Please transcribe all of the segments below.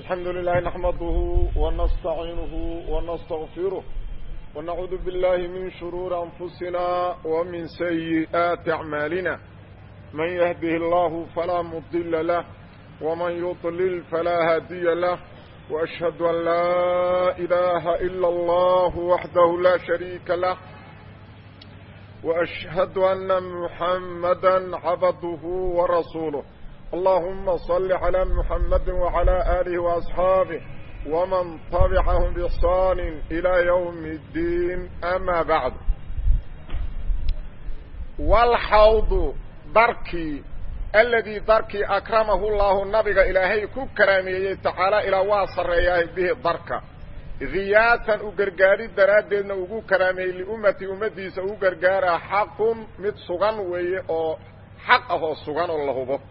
الحمد لله نحمده ونستعينه ونستغفره ونعوذ بالله من شرور أنفسنا ومن سيئات أعمالنا من يهده الله فلا مضل له ومن يضلل فلا هادي له وأشهد أن لا إله إلا الله وحده لا شريك له وأشهد أن محمدا عبده ورسوله اللهم صل على محمد وعلى آله وأصحابه ومن طبعهم بإحسان إلى يوم الدين أما بعد والحوض دركي الذي دركي أكرمه الله النبي إلهي كرامي تعالى إلى واصر إياه به دركا غياتا أقرقاري درادنا وقو كرامي لأمتي أمتي سأقرقارا حق مت سغن وي أو حقه سغن الله بك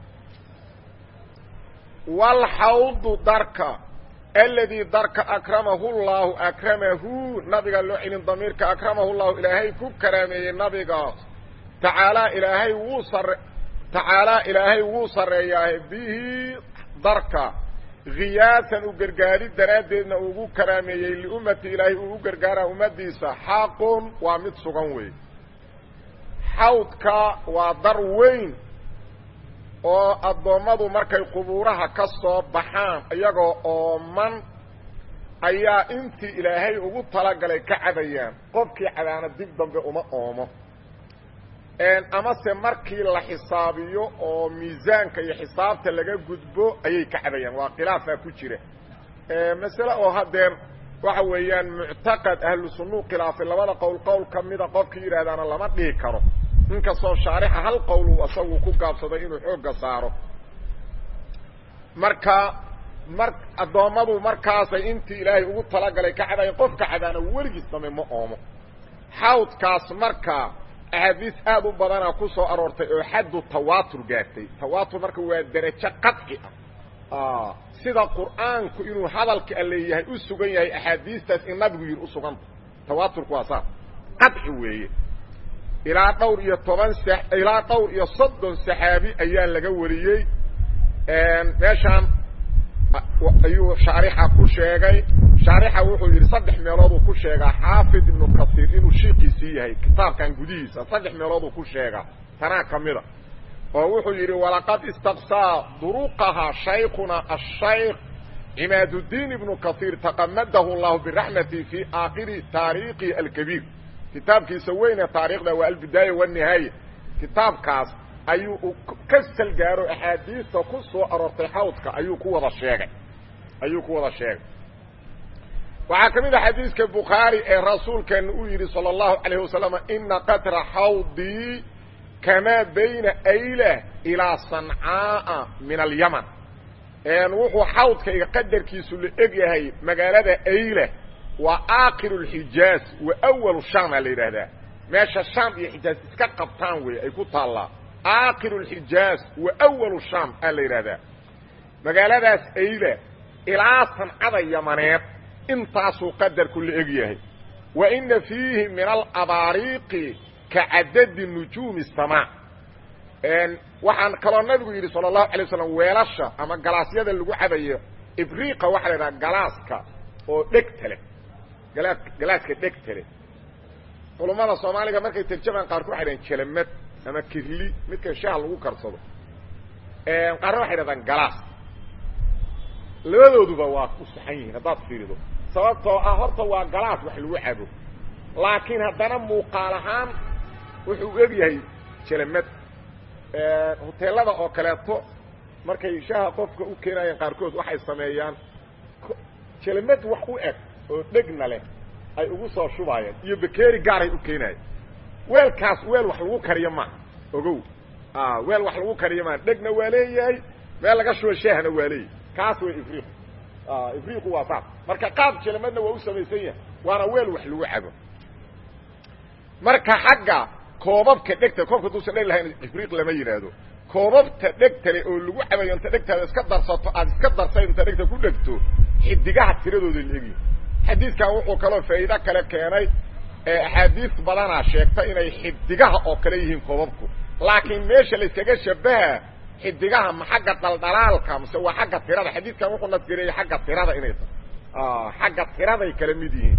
والحوض دركا الذي درك أكرمه الله أكرمه نبي قال له إن ضميرك أكرمه الله إلهي كرامي نبي قال تعالى إلهي وصر تعالى إلهي وصر إياه به دركا غياثا وقرقاري درادنا وقو كرامي لأمتي إلهي وقو قرقارا أمتيسا حاق ومد سغنوي حوضك ودر وين oo addoommadu markay qubuuraha ka soo baxaan iyagoo ooman ayaa intii ilaahay ugu talagalay ka cabayaan qofkii cadaana dib dambe uma oomo amase markii la xisaabiyo oo miisaanka iyo xisaabta laga gudbo ayay ka cabayaan waa khilaafaa ku jira masale oo hadeer waxa weeyaan muctaqad ahlu sunnuu khilaafay labada qowl qowl ka mida qofkii yidhahdaana lama dhihi karo inkastoo shaarixa hal qowl uu isagu ku gaabsaday inuu xoogga saaro marka mar addoommadu markaasay intii ilaahay ugu talagalay ka cadayan qofka cadaana weligiis dambe ma oomo xawdkaas marka axaadiis aad u badana ku soo aroortay oo xaddu tawaatur gaartay tawaatur marka waa derajo qadci ah sida qur'aanku inuu hadalka alleeyahay u sugan yahay axaadiistaas in nabigu yidhi u suganta tawaaturku waa saas qadci weeye ilaa dhowr iyo toban ilaa dhowr iyo soddon saxaabi ayaa laga wariyey meeshaan ayuu shaarixa ku sheegay shaarixa wuxuu yidhi saddex meelooduu ku sheegaa xaafid ibnu kasiir inuu shiikiisii yahay kitaabkan gudihiisa saddex meelooduu ku sheegaa tanaa ka mida oo wuxuu yidhi walaqad istaqsaa duruqahaa shaykhuna ashaykh cimaaduddiin ibnu kasiir taqamadahu llahu biraxmati fii aakhiri taariikhi alkabiir kitaabkiisa weyne taariikhda waa albidaaya wanihaaya kitaabkaas ayuu ka salgaaro axaadiista ku soo aroortay xawdka ayuu ku wada sheegay ayuu ku wada sheegay waxaa ka mid a xadiiska bukhaari ee rasuulkeena uu yidhi salى اllahu alayh wasalam ina qatra xawdii kamaa bayna ayla ilaa sancaaa min alyaman wuxuu xawdkayga qadarkiisu la eg yahay magaalada ayla waa aakiru lxijaaz wa awalu shaama la yidhaahdaa meesha shaam iyo xijaaz iska qabtaan wey ay ku taallaa aakiru lxijaaz wa awalu shaam aa la yidhaahdaa magaaladaas ayla ilaa sancada yamaneed intaasuu qadarku la eg yahay wa ina fiihi min alabaariiqi ka cadadi nujuumi samaa waxaan kaloo nabigu yidhi sala allahu alay waslam weelasha ama galaasyada lagu cabayo ibriiqa waxaa la yidhaha galaaska oo dhegta leh galaaska dhegtale culummada soomaaliga markay tarjamaan qaarku waxay dhahan jelamad ama kirli midkan shaha lagu karsado qaarna waxay dhahdaan galaas labadooduba waa ku saxan yihiin haddaad fiirido sababtoo ah horta waa galaas wax lagu cabo laakiin haddana muuqaal ahaan wuxuu eg yahay jelamad hoteelada oo kaleeto markay shaha qofka u keenayaan qaarkood waxay sameeyaan jelamad wax u eg oo dhegna leh ay ugu soo shubaayeen iyo bakeeri gaaray u keenaayeen weelkaas weel wax lagu kariyo maaha ogow weel wax lagu kariyo maaha dhegna waa leeyahay meel laga shubo shaahna waa leeyahay kaas way ifriiq ifriiqu waa saas marka qaab jelamadna waa u samaysan yahay waana weel wax lagu cabo marka xagga koobabka dhegta koobka duusan dheg lahayn ifriiq lama yidhaahdo koobabta dhegtale oo lagu cabayo inta dhegtaada iska darsato aad iska darsay inta dhegta ku dhegto xidigaha tiradooda la egyi xadiidkan wuxuu kaloo faa'iido kale keenay axaadiis badanaa sheegta inay xidigaha oo kale yihiin koobabku laakiin meesha layskaga shabaha xidigaha ma xagga daldalaalka mase waa xagga tirada xadiidkan wuxuu nasgareeyey xagga tirada inay tahay xagga tiraday kala mid yihiin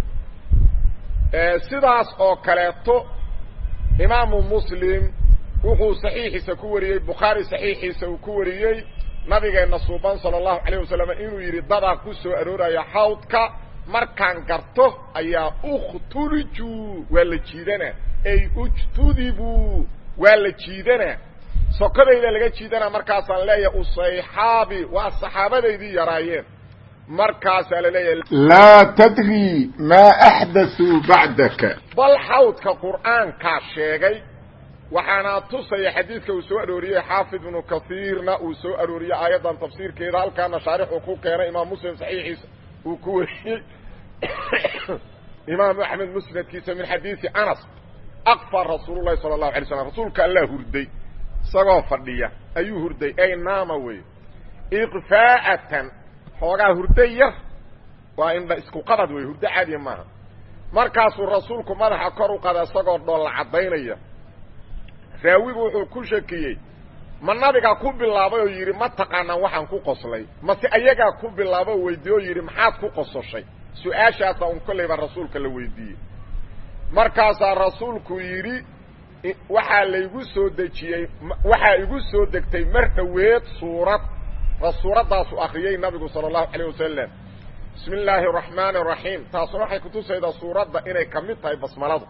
sidaas oo kaleeto imaamu muslim wuxuu saxiixiisa ku wariyey bukhaari saxiixiisa uu ku wariyey nabigeenna suuban sala allahu calayh wasalam inuu yidhi dadaa ku soo arooraya xawdka markaan garto ayaa ukhtuliju waa la jiidanaa ay ujtudibuu waa la jiidanaa sokadayda laga jiidanaa markaasaan leeyahay usayxaabi waa saxaabadaydii yaraayeen markaasaa la leeyahay laa tadri maa axdaثuu bacdaka bal xawdka qur'aankaa sheegay waxaana tusaya xadiidka uu soo arooriyey xaafid ibnu kaiirna uu soo arooriyey aayaddan tafsiirkeeda halkaana shaarixuu ku keenay imaam muslim saxiixiisa uu ku wariyey imaamu axmed musnadkiisa min xadiidi anas aqfa rasuul lahi sala allahu alay slam rasuulka allaa hurday isagoo fadhiya ayuu hurday ay naama wey iqfaa'atan xoogaa hurday yar waa indha isku qabad wey hurdo caadiya maaha markaasuu rasuulku madaxa kor u qada isagoo dhoolla caddaynaya raawigu wuxuu ku shakiyey ma nabigaa ku bilaabay oo yidhi ma taqaanaan waxaan ku qoslay mase ayagaa ku bilaaba oo weydiiye oo yidhi maxaad ku qososhay su-aashaasaa un kollayba rasuulka la weydiiyey markaasaa rasuulku yidhi waxaa laygu soo dejiyey waxaa igu soo degtay mar dhoweed suurad suuraddaasu akriyey nabigu sala allahu calayh wasalam bismi illaahi araxmaani araxiim taasuna waxay kutusaydaa suuradda inay ka mid tahay basmaladu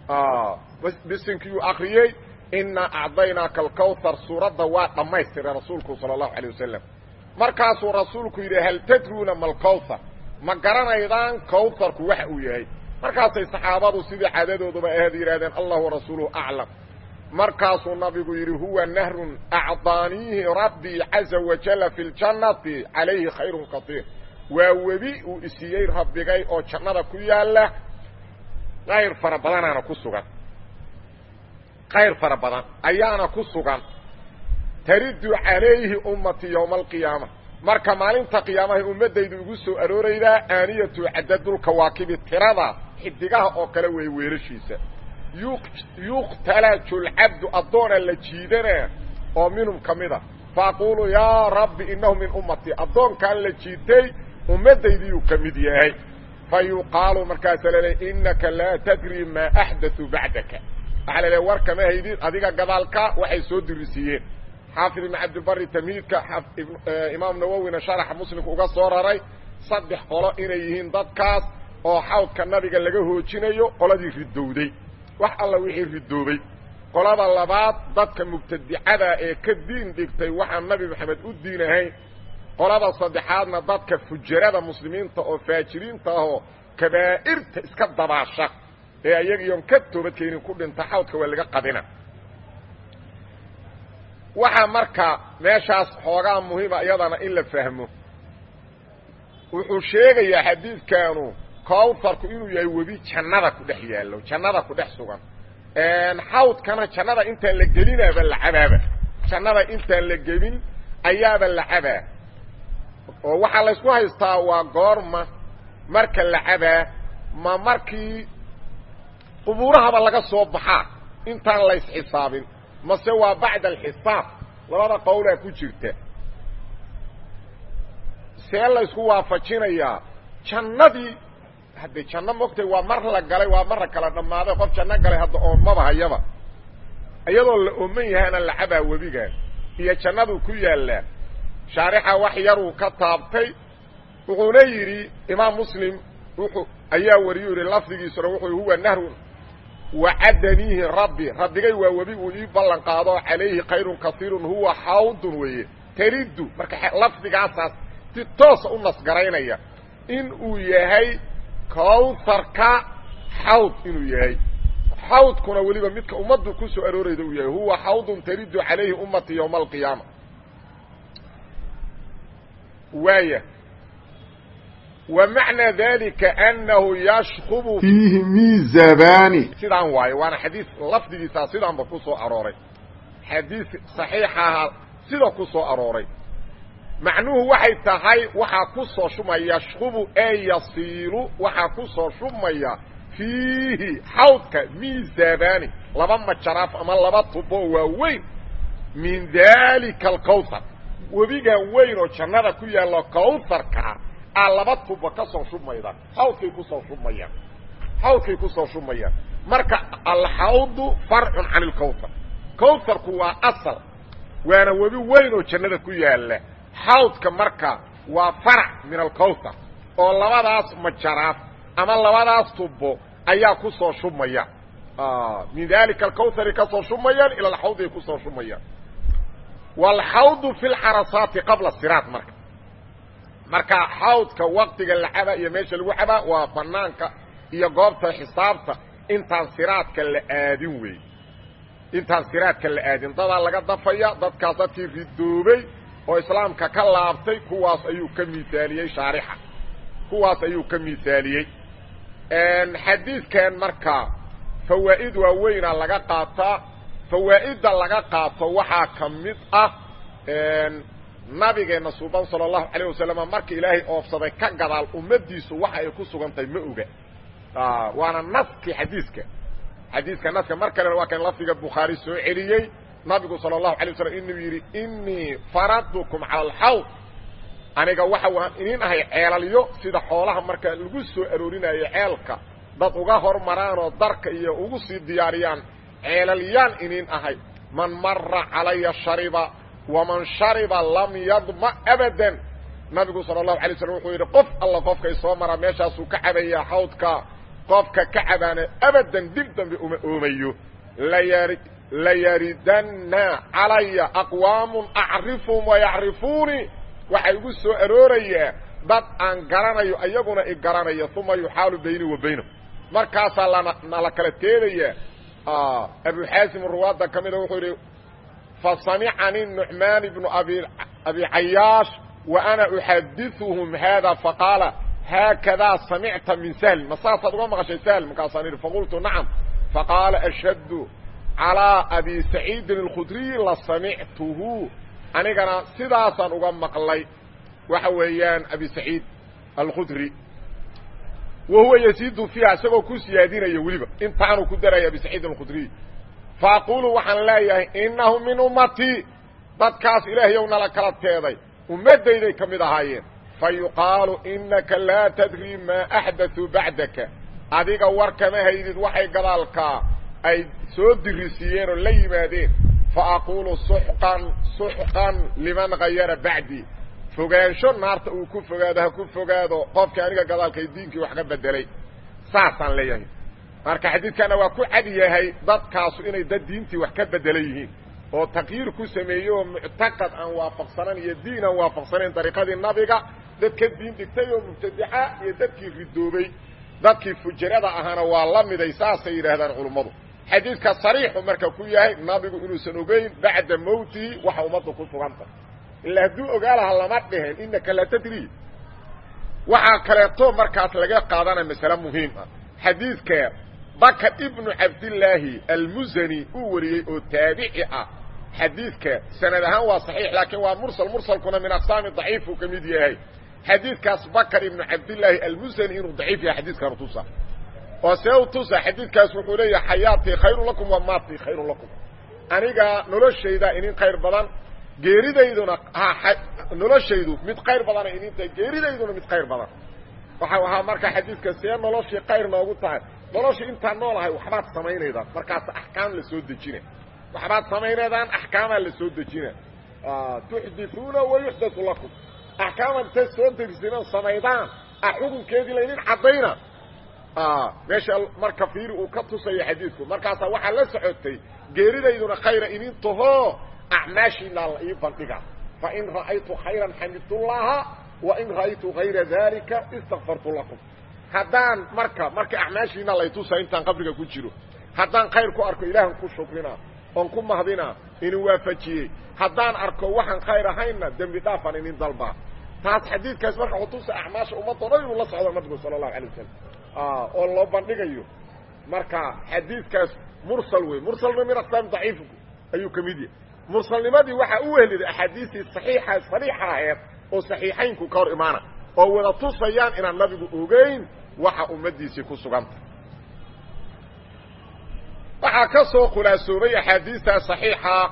bisinkiiyuu akriyey inaa acdaynaaka alkawthar suuradda waa dhammaystiray rasuulku sala allahu calayh wasalam markaasuu rasuulku yidhi hal tadruuna ma alkawthar ma garanaydaan kawtharku waxa uu yahay markaasay saxaabadu sidii caadadooduba ahayd yidhahdeen allah warasuuluhu aclam markaasuu nabigu yidhi huwa nahrun acdaaniihi rabbii caza wajalla fi ljannati calayhi khayrun katiir waa webi uu isiiyey rabbigay oo jannada ku yaalla qayr fara badanaana ku sugan qayr fara badan ayaana ku sugan taridu calayhi ummatii yowma alqiyaama marka maalinta qiyaamahay ummaddaydu igu soo arooraydaa aaniyatu cadadulkawaakibi tirada xidigaha oo kale wey weelashiisa yuqtalaju lcabdu addoona la jiidanaa oo minhum ka mida faaqulu yaa rabbi inahu min ummatii addoonkaan la jiitay ummaddaydiyuu ka mid yahay fa yuqaalu markaasa laleey inaka laa tadri maa axdaثuu bacdaka waxaa la leey war kama haydid adiga gadaalka waxay soo dirisiiyeen xaafid ibn cabdilbari tamhiidka imaam nawowina sharaxa muslimka uga soo raray saddex qolo inay yihiin dadkaas oo xawdka nabiga laga hoojinayo qoladii ridowday wax alla wixii ridoobay qolada labaad dadka mubtadicada ee ka diin dhigtay waxaan nabi maxamed u diin ahayn qolada saddexaadna dadka fujarada muslimiinta oo faajiriinta ahoo kabaa'irta iska dabaasha ee ayagiion ka toobadkeenin ku dhinta xawdka waa laga qadina waxaa marka meeshaas xoogaa muhiima iyadana in la fahmo wuxuu sheegayaa xadiidkaanu kawtarku inuu yahay webi jannada ku dhex yaallo jannada ku dhex sugan xawdkana jannada intaan la gelinaaba la cabaaba jannada intaan la gelin ayaaba la cabaa oo waxaa laysku haystaa waa goorma marka la cabaa ma markii qubuurahaba laga soo baxaa intaan laysxisaabin mase waa bacda alxisaab labada qowlaa ku jirta see laysku waafajinayaa jannadii haddee janno mogtay waa mar la galay waa marra kala dhammaaday qof janno galay hadda oonmaba hayaba iyadoo la ooman yahaana la cabaa webigaan iyo jannaduu ku yaallaa shaarixa wax yaruu ka taabtay wuxuuna yidhi imaam muslim wuxuu ayaa wariyuu yidhi lafdigiisuna wuxuu huwa nahrun wacadaniihi rabbi rabbigay waa webi uu ii ballan qaado calayhi khayrun kaiirun huwa xawdun weeye taridu marka lafdigaasaas si toosa u nasgaraynaya in uu yahay kawharka xawd inuu yahay xawdkuna weliba midka ummaddu ku soo aroorayda uu yahay huwa xawdun taridu calayhi ummati yowma alqiyaama waaya wa macnaa dalika anahu yashkubu fiihi miizabani sidaan waayo waana xadiis lafdigiisaa sidaanba ku soo arooray xadiis saxiixaha sida ku soo arooray macnuhu waxay tahay waxaa ku soo shubmaya yashkubu ee yasiilu waxaa ku soo shubmaya fiihi xawdka miizabani laba majaraaf ama laba tubo waaweyn min dalika alkawthar webigan weyn oo jannada ku yaallo kawtharkaa aa laba tuba ka soo shubmayda xawdkay kusoo shubmayaan xawdkay kusoo shubmayaan marka alxawdu farcun can ilkawthar kawtharku waa asal waana webi weyn oo jannada ku yaalla xawdka marka waa farac min alkawthar oo labadaas majaraaf ama labadaas tubo ayaa kusoo shubmaya min dalika alkawthari kasoo shubmayaan ila alxawdi ay kusoo shubmayaan waalxawdu fi lcarasaati qabla siraat marka marka xawdka waktiga la cabaa iyo meesha lagu cabaa waa banaanka iyo goobta xisaabta intaan siraadka la aadin wey intaan siraadka la aadin dadaa laga dafaya dadkaas dadkii ridoobay oo islaamka ka laabtay kuwaas ayuu ka miaaliyey shaarixa kuwaas ayuu ka miaaliyey xadiidkan marka fawaa'id waaweyna laga qaataa fawaa'idda laga qaato waxaa ka mid ah nabigeena suuban sala allahu calayh wasalam marka ilaahay oofsaday ka gadaal ummadiisu waxa ay ku sugan tahay ma oga waana naskii xadiiska xadiiska naska mar kalena waa kan lafdiga bukhaari soo celiyey nabigu sala allahu alay wasalam inuu yidhi inii faradtukum cala alxawd aniga waxa waan inin ahay ceelalyo sida xoolaha marka lagu soo aroorinayo ceelka dad uga hormaraanoo darka iyo ugu sii diyaariyaan ceelalyaan inin ahay man mara calaya shariba waman shariba lam yadma abadan nabigu sala allahu alay slam wuxuu yidhi qof alla qofkay soo maraa meeshaasuu ka cabayaa xawdka qofka ka cabaana abadan dib dambe uma oomayo layari layaridanna calaya aqwaamun acrifuhum wayacrifuunii waxaa igu soo aroorayaa dad aan garanayo iyaguna i garanaya uma yuxaalu bayni wa baynahum markaasaa lana nala kala teedayaa abu xaasim ruwaadda ka mida wuxuu yidhi fasamicanii nucmaan ibnu abi abi cayaash wa ana uxadiثuhum hada faqaala haakadaa samicta min sahl ma saasaad uga maqashay sahl markaasaan idhi faqultu nacam faqaala ashhadu calىa abi saciidin اlkhudriy la samictuhu anigana sidaasaan uga maqlay waxa weeyaan abi saciid alkhudri wa huwa yasiidu fiiha isagoo ku siyaadinaya weliba intaanuu ku daraya abi saciid alkhudriy faaqulu waxaan leeyahay inahu min ummatii dadkaas ilaahayow nala kala teeday ummaddayday ka mid ahaayeen fa yuqaalu inaka laa tadri maa axdaثuu bacdaka adiga war kama haydid waxay gadaalkaa ay soo dirisiiyeen oo la yimaadeen fa aquulu suxqan suxqan liman hayara bacdii fogaansho naarta uu ku fogaado ha ku fogaado qofkii aniga gadaalkay diinkii wax ka bedelay saasaan leeyahay marka xadiidkana waa ku cad yahay dadkaasu inay dad diintii wax ka bedelan yihiin oo takyiir ku sameeyey oo muctaqad aan waafaqsanan iyo diin aan waafaqsanayn dariiqadii nabiga dad ka diin dhigtay oo mubtadica iyo dadkii ridoobay dadkii fujarada ahaana waa la miday saasay yidhaahdaan culummadu xadiidka sariixu marka ku yahay nabigu inuusan ogeyn bacda mowtihi waxa ummaddu ku suganta ilaa hadduu ogaa laha lama dhehen inaka la tadri waxaa kaleeto markaas laga qaadanaya masale muhiim ah xadiidka bakr ibnu cabdillaahi almusani uu wariyey oo taabici ah xadiidka sanad ahaan waa saxiix laakiin waa mursal mursalkuna min aqsaami daciifuu ka mid yahay xadiidkaas bakr ibnu cabdillaahi almusani inuu daciif yahay xadiidkan tusa oo see u tusa xadiidkaas wuxuu leeyahay xayaatii khayrun lakum wa maatii khayrun lakum aniga noloshayda inin khayr badan geeridayduna noloshaydu mid khayr badana inin tahay geeridayduna mid khayr badan waxau ahaa marka xadiidka see noloshii khayr noogu tahay noloshii intaan noolahay waxbaad samaynaydaan markaas axkaam la soo dejina waxbaad samaynaydaan axkaamaa la soo dejina tuxdithuuna wa yuxdathu lakum axkaamaad inta soo dejisina samaydaan a xukunkeedii laydin caddayna meesha marka fiiri uu ka tusayo xadiidku markaasaa waxaa la socotay geeridayduna khayra inin tahoo acmaashiinaa la ii bandhiga fain ra'aytu khayran xamidtullaha wain ra'aytu hayra dalika istakfartu lakum haddaan marka marka acmaashiina lay tusa intaan qabriga ku jiro haddaan khayr ku arko ilaahan ku shukrina oon ku mahdina inin waafajiyey haddaan arko waxaan khayr ahaynna dembi dhaafan inin dalbaa taas xadiidkaas marka xutusa acmaasha ummadoo dhan inuu la socdo nabigu sala allahu alay wasalam oo loo bandhigayo marka xadiidkaas mursal wey mursalna min aqsaam daciif ayuu ka mid yahay mursalnimadii waxaa u wehliday axaadiistii saxiixa sariixa aheed oo saxiixaynku ka hor imaana oo wada tusayaan inaan nabigu ogeyn waxa ummaddiisii ku suganta waxaa ka soo khulaasoobay axaadiista saxiixa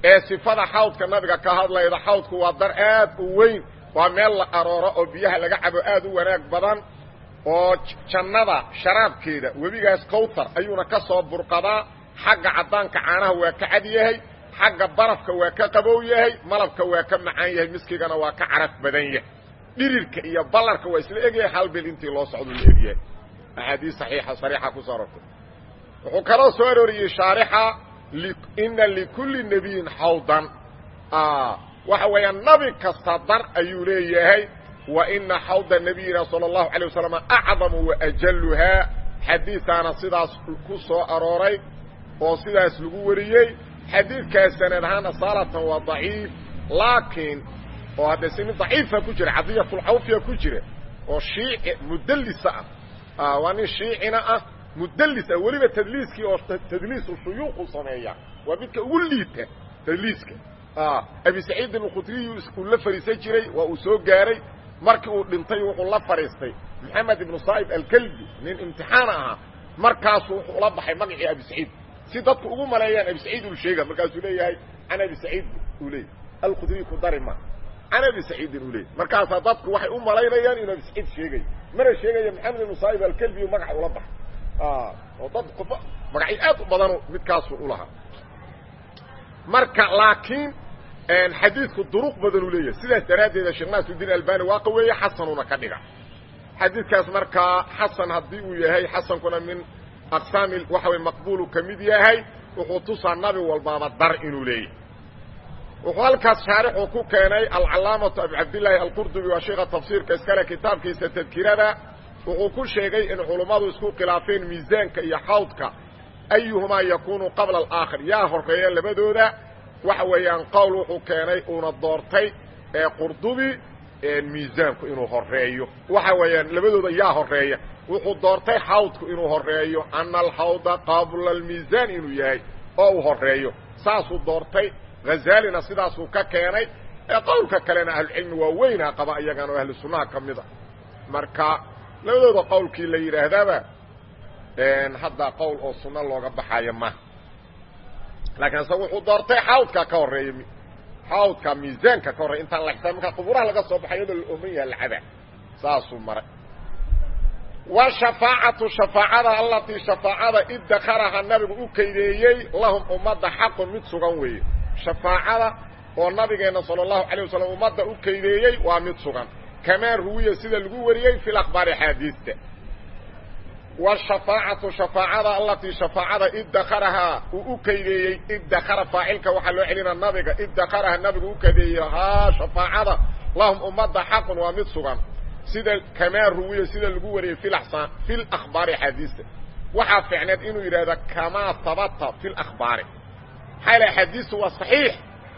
ee sifada xawdka nabiga ka hadlayda xawdku waa dar aad u weyn waa meel la arooro oo biyaha laga cabo aad u wanaag badan oo jannada sharaabkeeda webigaas kawtar ayuuna ka soo burqadaa xagga caddaanka caanaha waa ka cad yahay xagga barafka waa ka qabow yahay malabka waa ka macaan yahay miskigana waa ka caraf badan yahay dhirirka iyo ballarka waa isla egyahay hal bil intii loo socdo la egyahay axaadiis saxiixa sariixa ku soo arortay wuxuu kaloo soo arooriyey shaarixa ina likulli nebiyin xawdan waxa weeyaan nabi kasta dar ayuu leeyahay wa ina xawda nabiyina sala allahu alay wasalam acdamu waajaluhaa xadiisaana sidaas ku soo arooray oo sidaas lagu wariyey xadiidkaas sanad ahaan asaalatan waa daciif laakiin oo haddee si nin daciifa ku jira cadiyatulcawfiya ku jira oo shiici mudallisa ah waa nin shiicina ah mudallis ah weliba tadliiskii oo tadliisu shuyuuqu sameeya waa midka ugu liita tadliiska abi saciid alkhudriyu uu la fariisan jiray waa uu soo gaaray markii uu dhintay wuxuu la fadhiistay maxamed ibnu saa'ib alkelbi nin imtixaan ahaa markaasuu wuxuu ula baxay magacii abi saciid si dadku ugu maleeyaan abi saciid uu sheega markaasuu leeyahay can abi saciid uu leeyahy alkhudriy ku dari ma can abi saciidin uu leeyahy markaasaa dadku waxay u malaynayaan inuu abi saciid sheegayo mana sheegaya maxamed ibnu saa'ib alkelbi uu magaca ula baxay oo dad qofa magacyo aad u badanu midkaasu u lahaa marka laakiin xadiidku duruq badan uu leeyahay sidaas daraaddeeda sheekh naasuddiin albani waa qaweeye xasanuna ka dhiga xadiidkaas markaa xasan haddii uu yahay xasankuna min aqsaami waxa way maqbuulu ka mid yahay wuxuu tusaa nabi walbaaba dar inuu leeyahay wuxuu halkaas shaarixu ku keenay alcalaamatu abu cabdillaahi alqurdubi waa sheika tafsiirka iskale kitaabkiisa tadkirada wuxuu ku sheegay in culummadu isku khilaafeen miisaanka iyo xawdka ayuhumaa yakunu qabla alaakhir yaa horreeya labadooda waxa weeyaan qowl wuxuu keenay uuna doortay ee qurdubi miisaanku inuu horeeyo waxa weeyaan labadooda yaa horeeya wuxuu doortay xawdku inuu horeeyo ana alxawda qabla almiisaan inuu yahay oo uu horeeyo saasuu doortay hazaalina sidaasuu ka keenay ee qowlka kalena ahlucilmi waa weynaa qaba iyagan oo ahlu sunnaha ka mid a marka labadooda qowlkii la yidhaahdaaba hadda qowl oo sunno looga baxayo ma laakiin ase wuxuu doortay xawdka ka horeeya xawdka miisaanka ka horreya intaan la xisaab markaa quburaha laga soo baxay iyadoo la ooman yaha lacaba saasuu maray washafaacatu shafaacada allatii shafaacada idakaraha nabigu u kaydeeyey lahum ummadda xaqun mid sugan weeye shafaacada oo nabigeenna sala allahu calayh wasalam ummadda u kaydeeyey waa mid sugan kamaa ruwiya sida lagu wariyey fi lakhbaari axaadiista washafaacatu shafaacada allatii shafaacada idakarahaa uu u kaydeeyey idakara faacilka waxaa loo celina nabiga idakaraha nabigu u kaydeeyey haa shafaacada lahum ummadda xaqun waa mid sugan sida kamaa ruwiya sida lagu wariyey fi lakhbaari axaadiista waxaa ficneed inuu yidhahda kamaa habata fi lakhbaari maxaa yal axaadiistu waa saxiix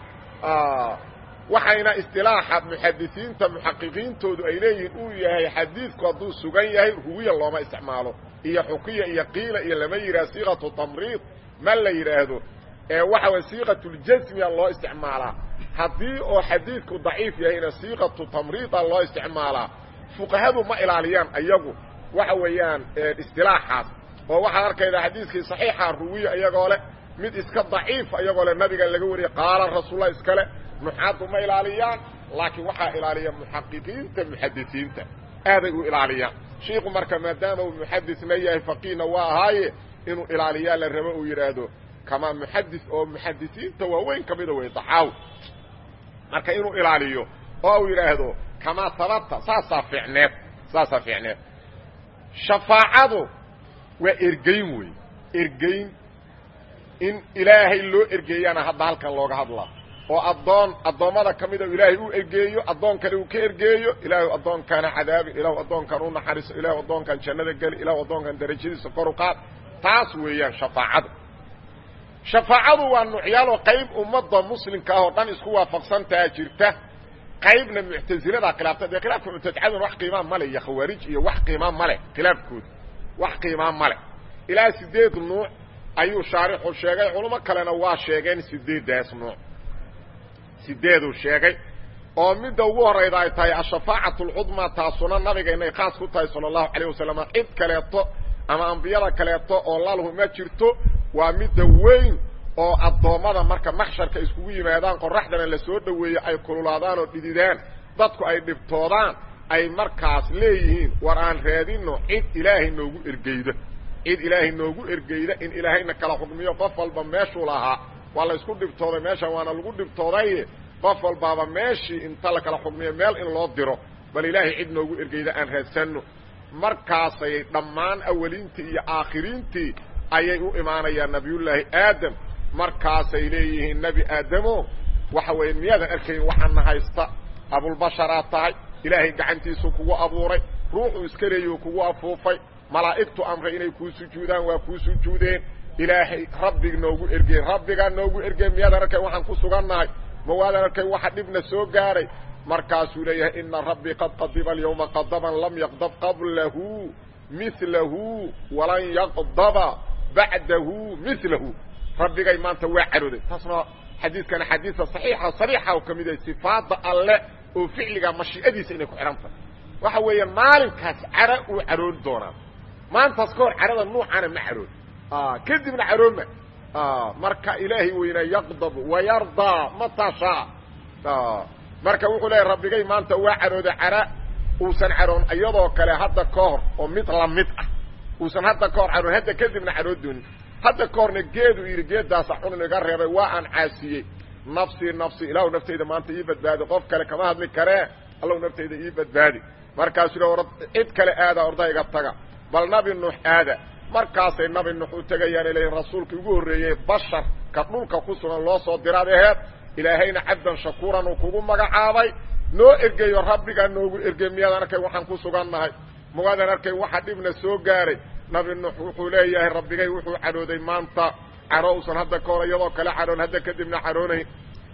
waxayna istilaaxa muxadisiinta muxaqiqiintoodu ay leeyihiin uu yahay xadiidku hadduu sugan yahay ruwiya looma isticmaalo iyo xukiya iyo qiila iyo lama yidhaha siiqatu tamriid ma la yidhaahdo ee waxa way siiqatuljasmiya loo isticmaalaa haddii oo xadiidku daciif yahayna siiqatu tamriida loo isticmaalaa fuqahadu ma ilaaliyaan iyagu waxa weeyaan istilaaxaas oo waxaad arkaydaa xadiiskii saxiixa ruwiya iyagoo leh mid iska daciifa iyagoo leh nabiga laga wariyey qaala rasuullah iskale nuxaadu ma ilaaliyaan laakiin waxaa ilaaliya muxaqiqiinta muxadisiinta aaday u ilaaliyaan shiiku marka maadaama uu muxadisna yahay faqiihna waa ahaaye inuu ilaaliyaa la rabo uu yidhaahdo kamaa muxadis oo muxadisiinta waaweyn ka mida wey daxaaw marka inuu ilaaliyo oo uu yidhaahdo kamaa sabata saasaa fiicneed saasaa fiicneed shafaacadu waa ergeyn wey ergeyn in ilaahay loo ergeeyana hadda halkan looga hadlaa oo addoon addoommada ka mida ilaahay u ergeeyo addoon kale uu ka ergeeyo ilaahu addoonkaana cadaabi ilaahu addoonkan u naxariiso ilaahu addoonkan jannada geli ilaahu addoonkan darajadiisa kor u qaad taas weeyaan shafaacadu shafaacadu waa nuucyaaloo qayb ummadda muslimka ah oo dhan isku waafaqsantaa jirta qaybna muctasilada khilaafta dee khilaafka muctadicaduna wax qiimaa male iyo khawaarij iyo wax qiimaa male khilaafkooda wax qiimaa male ilaa sideed nuuc ayuu shaarixu sheegay culamo kalena waa sheegeen sideeddaas nuuc sideeduu sheegay oo midda ugu horayda ay tahay ashafaacatu alcudmaa taasuna nabigaynay khaas ku tahay sala allahu calayh wasalam cid kaleeto ama ambiyada kaleeto oo lalhu ma jirto waa midda weyn oo addoommada marka maxsharka iskugu yimaadaan qoraxdana la soo dhoweeyo ay kululaadaan oo dhididaan dadku ay dhibtoodaan ay markaas leeyihiin war aan raadino cid ilaahay noogu ergeyda cid ilaahay noogu ergeyda in ilaahayna kala xukmiyo qof walba meeshuu lahaa waa la isku dhibtooday meeshan waana lagu dhibtoodaye qof walbaaba meeshii inta la kala xukmiyo meel in loo diro bal ilaahay cid noogu ergeyda aan raadsanno markaasay dhammaan awaliintii iyo aakhiriintii ayay u imaanayaan nabiyullaahi aadam markaasay leeyihiin nebi aadamo waxa weeye miyaadan arkayn waxaana haysta abulbasharaad tahay ilaahay gacantiisu kugu abuuray ruuxuu iska leeyuu kugu afuufay malaa'igtu amray inay kuu sujuudaan waa kuu sujuudeen ilaahay rabbig noogu ergey rabbigaa noogu ergey miyaadan arkayn waxaan ku sugannahay ma waadan arkayn waxa dhibna soo gaaray markaasuu leeyahay ina rabbii qad qadiba alyawma qadaban lam yaqdab qablahu milahu walan yaqdaba bacdahu milahu rabbigay maanta waa carooday taasna xadiidkana xadiisa saxiixa sariixa oo ka mid yahay sifaadda alle oo ficliga mashii'adiisa inay ku xidhan tahay waxa weeye maalinkaas cara uu caroori doonaa maantaas ka hor carada nuucaana ma carood kadibna carooma marka ilaahay weyna yaqdab wayardaa mataa shaa marka wuxuu leeyahy rabbigay maanta waa carooday cara uusan caroon iyadoo kale hadda ka hor oo mid lamid ah uusan hadda ka hor caroon hadda kadibna carood doonin hadda ka horna geedu yidhi geeddaasa cunun iga reebay waa aan caasiyey nafsii nafsi ilaahu naftayda maanta ii badbaadi qof kale kama hadli karee allahu naftayda ii badbaadi markaasuu le or cid kale aada ordayga taga bal nabi nuux aada markaasay nabi nuux u tegayaan ilahin rasuulkii ugu horreeyey basharka dhulka ku sugan loo soo diraad aheed ilaahayna cabdan shakuuran uu kugu magacaabay noo ergeeyo rabbigaa noogu ergey miyaadan arkayn waxaan ku sugannahay mawaadan arkayn waxa dhibna soo gaaray nabi nuux wuxuu leeyahay rabbigay wuxuu cadhooday maanta cadho usan hadda ka hor iyadoo kale cadhoon hadda kadibna cadhoonayn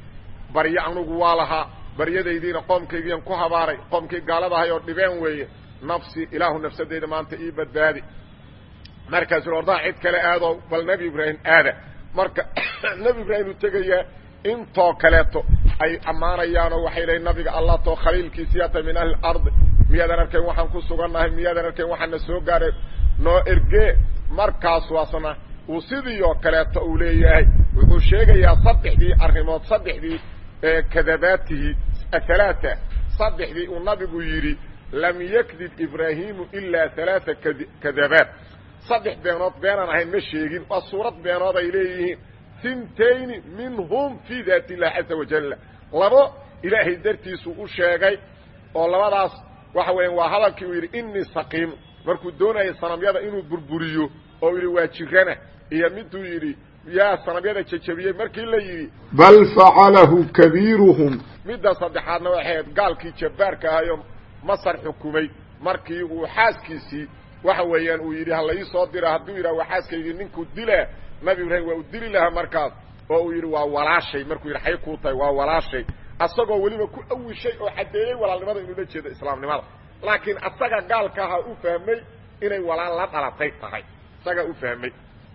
baryo anugu waa lahaa baryadaydiina qoomkaygiian ku habaaray qoomkii gaaladahay oo dhibeen weeye nafsi ilaahu nafsadeyda maanta ii badbaadi markaasuu ordaha cid kale aado bal nebi ibraahim aada marka nebi ibraahim uu tegayaa intoo kaleeto ay ammaanayaanoo waxay leeyiin nabiga allah too khaliilkiisiyaata min ahli ardi miyaadan arkayn waxaan ku sugannahay miyaadan arkayn waxaana soo gaaray noo ergee markaasu asna uu sidii oo kaleeto uu leeyahay wuxuu sheegayaa saddexdii arrimood saddexdii kadabaatihi athalaata saddexdii uu nabigu yidhi lam yakdib ibraahimu ilaa halaaa kadabaat saddex beenood beenaan ahayn ma sheegin waa suurad beenood ay leeyihiin hintayni minhum fii daati illahi caza wajalla labo ilaahay dartiisuu u sheegay oo labadaas waxa weeyaan waa hadalkii uu yidhi inii saqiim markuu doonayay sanamyada inuu burburiyo oo yidhi waa jirana iyo miduu yidhi yaa sanamyada jejabiyey markii la yidhi bal facalahu kabiiruhum midda saddexaadna waxay ahayd gaalkii jabbaarka ahayoo masar xukumay markii uu xaaskiisii waxa weeyaan uu yidhi hala ii soo dira hadduu yidhaha waa xaaskaygii ninkuu dilaa nabi ibraahim waa u dili lahaa markaas oo uu yidhi waa walaashay markuu yidhi xay kuu tahay waa walaashay asagoo weliba ku awishay oo caddeeyey walaalnimada inuu la jeedo islaamnimada laakiin asaga gaalka ahaa u fahmay inay walaal la dhalatay tahay isagaa u fahmay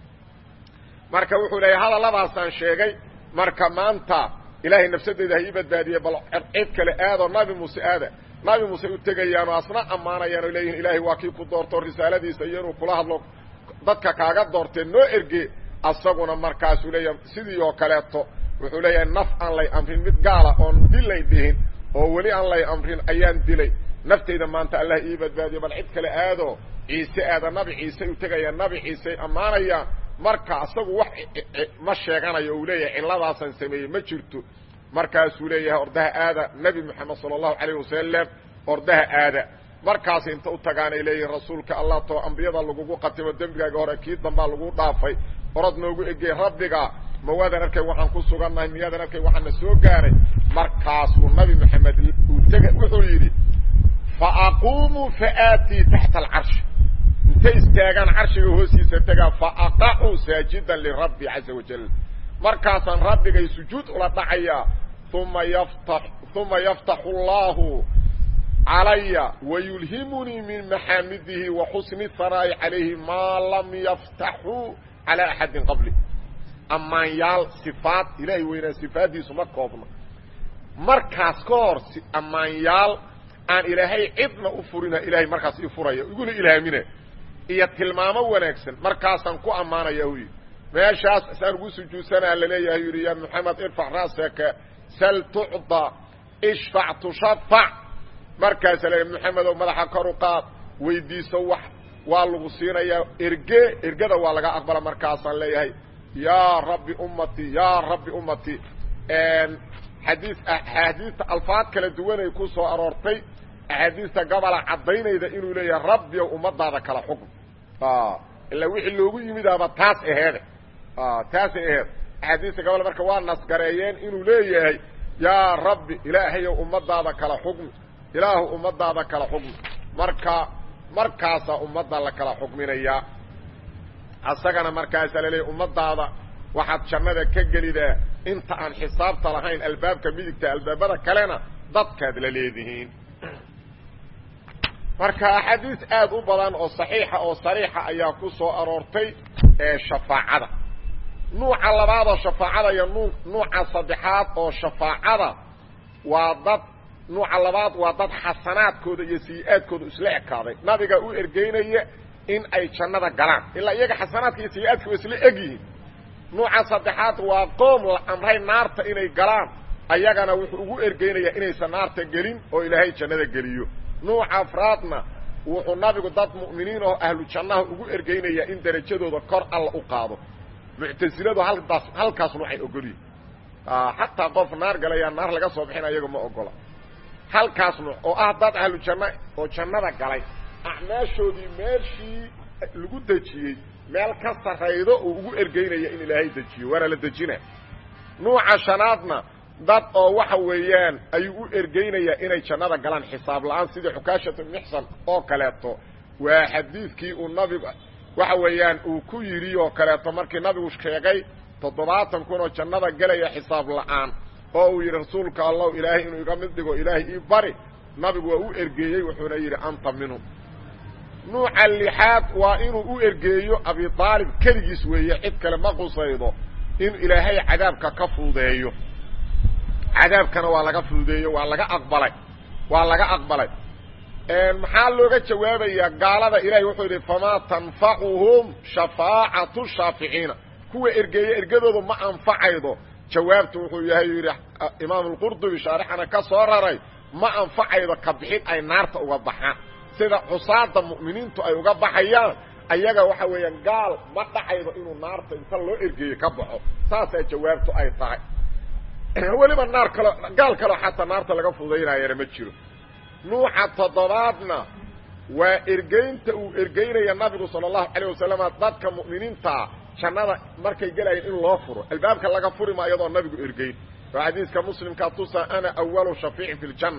marka wuxuu leeyahy hadalladaasaan sheegay marka maanta ilaahay nafsadeyda ha ii badbaadiyey bal cid kale aadoo nabi muuse aada nabi muuse u tegayaanoo asna ammaanayaan oo leeyihin ilaahay waa kii ku doorto risaaladiisa iyo inuu kula hadlo dadka kaaga doortee noo erge asaguna markaasuu leeyahay sidii oo kaleeto wuxuu leeyahay naf aan lay amrin mid gaala oon dilay dhihin oo weli aan lay amrin ayaan dilay naftayda maanta allah ii badbaadiyo bal cid kale aado ciise aada nabi ciise u tegayaan nabi ciisey ammaanayaan marka asagu wax ma sheeganayo uu leeyahay cilladaasan sameeyey ma jirto markaasuu leeyahay ordaha aada nebi moxamed sala allahu calayh wasalam ordaha aada markaas inta u tagaanay leeyihin rasuulka allah too ambiyada lagugu qatimo dembigaaga hore kii dambaa lagu dhaafay orod noogu egey rabbiga ma waadan arkay waxaan ku sugannahay miyaadan arkay waxaana soo gaaray markaasuu nabi moxamed uu tega wuxuu yidhi fa aquumuu faaatii taxta alcarshi intay istaagaan carshiga hoostiisa tegaa fa aqacuu saajidan lirabbi caza wajal markaasaan rabbigay sujuud ula dhacayaa uma yafta uma yaftaxu allahu calaya wayulhimunii min maxaamidihi wa xusni haraa'i calayhi maa lam yaftaxuu calaa axadin qabli ammaanyaal sifaad ilaahay weynaa sifaaddiisu ma koobna markaas ka hor ammaanyaal aan ilaahay cidna u furina ilaahay markaas ii furaya iguna ilhaamina iyo tilmaamo wanaagsan markaasaan ku ammaanaya hu yidhi meeshaas saan ugu sujuudsanaa laleeyahay yidhi ya moxamed irfac raasaka sal tucda ishfac tushafac markaasa le moxamedow madaxa kor u qaad weydiiso wax waa lagu siinayaa erge ergada waa laga aqbala markaasaan leeyahay yaa rabbi ummatii yaa rabbi ummatii xadii axaadiista alfaad kala duwanay ku soo aroortay axaadiista gabola caddaynayda inuu leeyahay rabbiyow ummadaada kala xukm ilaa wixii loogu yimidaaba taas aheede taasay aheed axaadiista gabol marka waa nasgareeyeen inuu leeyahay yaa rabbi ilaahayow ummadaada kala xukmi ilaahu ummadaada kala xukmi marka markaasaa ummadda la kala xukminayaa asagana markaasaa laleeyahy ummadaada waxaad jannada ka gelidaa inta aan xisaabta lahayn albaabka midigta albaabada kalena dadkaad la leedihiin marka axaadiis aad u badan oo saxiixa oo sariixa ayaa ku soo aroortay ee shafaacada nuuca labaad oo shafaacada iyo nu nuuca saddexaad oo shafaacada waa dad nuuca labaad waa dad xasanaadkooda iyo sayi-aadkooda isla ekaaday nabiga u ergeynaya in ay jannada galaan ilaa iyaga xasanaadka iyo sayi-aadka waa isla eg yihiin nuuca saddexaad waa qoom la amray naarta inay galaan ayagana wuxuu ugu ergeynayaa inaysan naarta gelin oo ilaahay jannada geliyo nuuca afraadna wuxuu nabigu dad mu'miniin oo ahlu jannaha ugu ergeynayaa in derajadooda kor alla u qaado muctasiladu halkaas halkaas nuucay ogolyihin xataa qof naar galayaa naar laga soo bixina iyaga ma ogola halkaas nuuc oo ah dad ahlu janna oo jannada galay acmaashoodii meeshii lagu dejiyey meel ka sarraydo uu ugu ergeynaya in ilaahay dejiyo waana la dejina nuuca shanaadna dad oo waxa weeyaan ayuu u ergeynayaa inay jannada galaan xisaab la-aan sidii xukaashatu mixsan oo kaleeto waa xadiidkii uu nabigu waxa weeyaan uu ku yidhi oo kaleeto markii nabigu sheegay toddobaatan kun oo jannada gelaya xisaab la-aan oo uu yidhi rasuulka allahu ilaahay inuu iga mid dhigo ilaahay ii bari nabigu waa u ergeeyey wuxuuna yidhi anta minhum nuuca lixaad waa inuu u ergeeyo abi aalib keligiis weeye cid kale ma qusaydo in ilaahay cadaabka ka fududeeyo cadaabkana waa laga fududeeyo waa laga aqbalay waa laga aqbalay maxaa looga jawaabayaa gaalada ilahay wuxuu yidhi famaa tanfacuhum shafaacatu shaaficiina kuwa ergeeye ergadooda ma anfacaydo jawaabtu wuxuu yahay yidhi imaam alqurdubi shaarixana ka soo raray ma anfacaydo ka bixin ay naarta uga baxaan sida xusaada mu'miniintu ay uga baxayaan ayaga waxa weeyaan gaal ma dhacaydo inuu naarta inta loo ergeeye ka baxo saasaa jawaabtu ay tahay weliba naar kalo gaal kaloo xataa naarta laga fudaynayana ma jiro nuuca toddobaadna waa ergeynta uu ergeynaya nabigu sala allahu calayh wasalama dadka mu'miniintaa jannada markay gelayeen in loo furo albaabka laga furi ma iyadoo nabigu ergeyn oo xadiiska muslimkaa tusa ana awalu shafiicin fi ljanna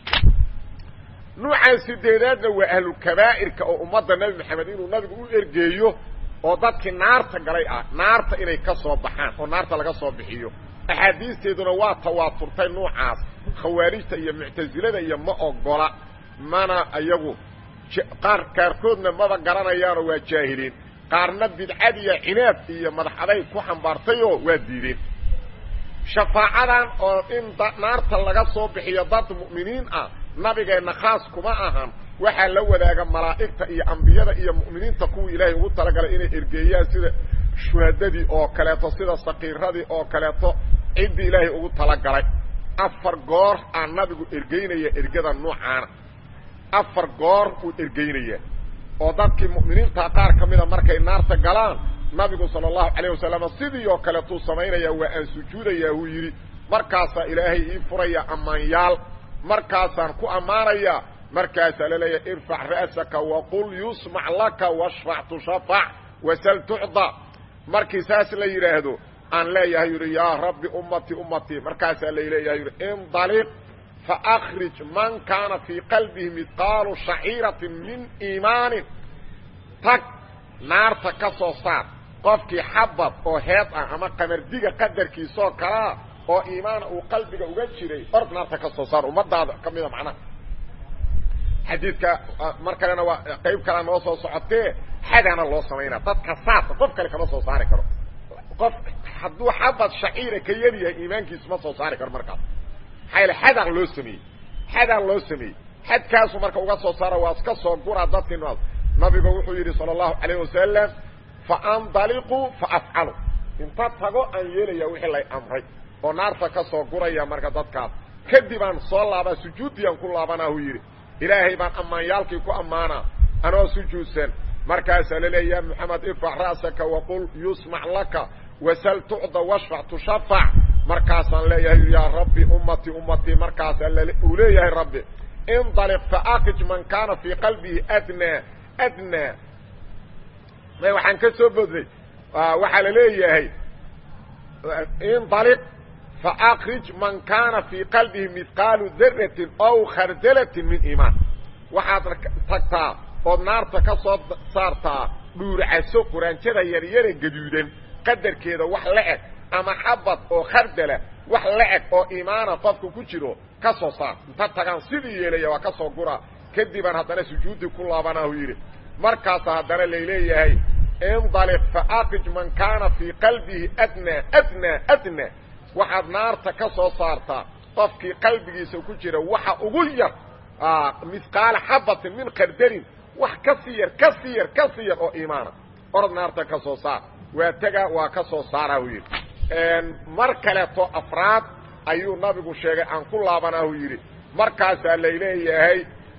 nuucan sideedaadna waa ahlulkabaa'irka oo ummadda nebi maxamed inuu nabigu u ergeeyo oo dadkii naarta galay ah naarta inay ka soo baxaan oo naarta laga soo bixiyo axaadiisteeduna waa tawaaturtay nuucaas khawaarijta iyo muctasilada iyo ma ogola mana iyagu qaar qaarkoodna maba garanayaanoo waa jaahiliin qaarna bidcadiya cinaad iyo madax aday ku xambaartayoo waa diideen shafaacadan oo in naarta laga soo bixiyo dad mu'miniin ah nabigeenna khaas kuma ahan waxaa la wadaaga malaa'igta iyo ambiyada iyo mu'miniinta kuwii ilaahay ugu talagalay inay ergeeyaan sida shuhadadii oo kaleeto sida sakiiradii oo kaleeto ciddii ilaahay ugu talagalay afar goor aan nabigu ergeynaya ergada nuucaana afar goor uu ergeynaya oo dadkii mu'miniinta qaar ka mida markay naarta galaan nabigu sala allahu calayh wasalam sidii oo kaleetuu samaynaya waa aan sujuudayaa uu yidhi markaasaa ilaahay ii furaya ammaanyaal markaasaan ku ammaanayaa markaasaa laleeyahay irfac ra'saka waqul yusmac laka washfac tushafac wasal tucda markii saas la yidhaahdo aan leeyahay yidhi yaa rabbi ummatii ummatii markaasaa laleeyahay yidhi indaliq faakhrij man kaana fii qalbihi midqaalu shaciiratin min iimaanin tag naarta ka soo saar qofkii xabad oo heed ah ama qamardiga qadarkiisoo kalaa oo iimaana uu qalbiga uga jiray ord naarta ka soo saar ummadaada ka mida macnaha xadiidka mar kalena waa qayb kalea noo soo socotee xadaana loo samaynaa dadka saasa qof kale kama soo saari karo qof hadduu xabad shaciira ka yar yahay iimaankiisu ma soo saari karo markaas maxaa yaele xadaan loo sameeyey xadaan loo sameeyey xadkaasu marka uga soo saara waa iska soo guraa dadkii nool nabigu wuxuu yidhi sala allahu calayh wasalam faandaliquu faafcalu inta tago aan yeelaya wixii lay amray oo naarta ka soo guraya marka dadkaas kadib aan soo laabaa sujuuddiyaan ku laabanaa uu yidhi ilaahay baan ammaanyaalkii ku ammaanaa anoo sujuudsan markaasaa la leeya ya moxamed irfac ra'saka waqul yusmac laka wasal tucda washfac tushafac markaasaan leeyahay yaa rabbi ummatii ummatii markaasaa uu leeyahay rabbi indaliq faakij man kaana fii qalbihi adnaa adnaa may waxaan ka soo bodnay waxaa la leeyahay indaliq faakrij man kaana fii qalbihi mihqaalu daratin ow khardalatin min iimaan waxaad tagtaa ood naarta ka soo saartaa dhuurcaso quraanjada yaryare gaduudan qadarkeeda wax la eg ama xabad oo khardala wax la eg oo iimaana qofka ku jiro ka soo saar inta tagaan sidii yeelaya waa ka soo gura kadibaan haddana sujuuddii ku laabanaahu yidhi markaasa haddana layleeyahay indaliq faakij man kaana fii qalbihi adnaa adnaa adnaa waxaad naarta ka soo saartaa qofkii qalbigiisa ku jira waxa ugu yar misqaala xabatin min khardalin wax ka sii yar ka sii yar ka sii yar oo iimaana orod naarta ka soo saar waa tega waa ka soo saara hu yidhi mar kaleeto afraad ayuu nabigu sheegay aan ku laabanaahu yidhi markaasaa layleeyahay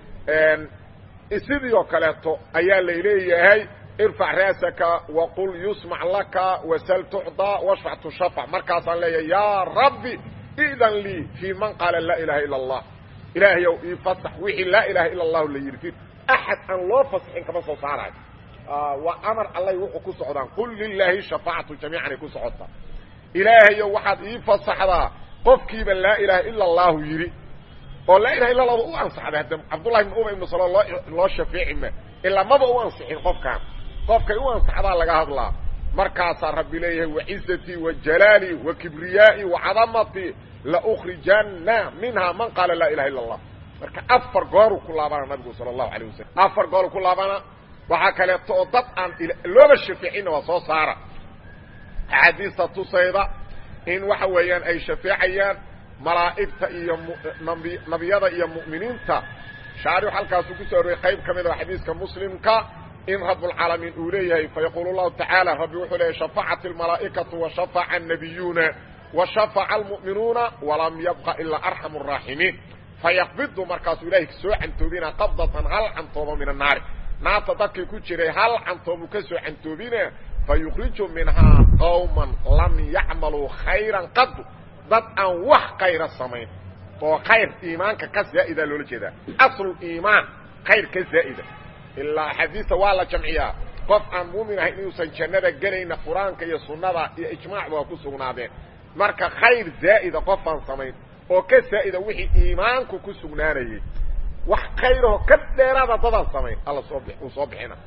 sidii oo kaleeto ayaa layleeyahay irfac raasaka waqul yusmac laka wasal tucdaa washfac tushafac markaasaan leeyahay yaa rabbi idan lii fii man qaala laa ilaha ila allah ilaahay ow ii fasax wixii laa ilaha ila allahu la yidhi axad aan loo fasaxin kama soo saarayo waa amar allay wuxuu ku socdaan qul lilaahi shafaacatu jamiican ay ku socotaa ilaahayo waxaad ii fasaxdaa qofkiiba laa ilaha ila allahu yidhi oo laa ilaha illa allahu u ansaxday hadda cabdullahi ibn uba ibnu salo loo loo shafeeci ma ilaa maba u ansixin qofkaan qofkay u ansaxdaa laga hadlaa markaasaa rabbi leeyahay wacizatii wajalaalii wa kibriyaa'i wacadamatii laukrijanna minhaa man qaala laa ilaha illa allah marka afar gooruu ku laabana nabigu sala allahu alayh wasalam afar gooruu ku laabana waxaa kaleeto oo dad aan looba shafeecinna waa soo saara axaadiista tusayda in waxa weeyaan ay shafeecayaan malaa'igta iyo nabiyada iyo mu'miniinta shaarix halkaasuu ku soo aroriyey qayb ka mid a xadiiska muslimka in rabbulcaalamiin uu leeyahay fayaquulu llahu tacaala rabbi wuxuu leeyahy shafacat almalaa'ikatu washafaca annabiyuuna washafaca almu'minuuna walam yabqa ilaa arxamu araaximiin fayaqbidu markaasuu ilaahay soo cantoobina qabdatan hal cantoobo min annaari naarta dadkii ku jiray hal cantoobuu ka soo cantoobina fayukriju minhaa qawman lam yacmaluu khayran qadu dad aan wax kayra samayn oo khayr iimaanka ka zaa'ida loola jeedaa aslu iimaan khayr ka zaa'ida ilaa axaadiista waa la jamciyaa qof aan muumin ahayn inuusan jannada gelayna qur-aanka iyo sunnada iyo ijmaacba waa ku sugnaadeen marka khayr zaa'ida qofaan samayn oo ka zaa'ida wixii iimaanku ku sugnaanayay wax khayrahoo ka dheeraada dadaan samayn alla soo b uu soo bixina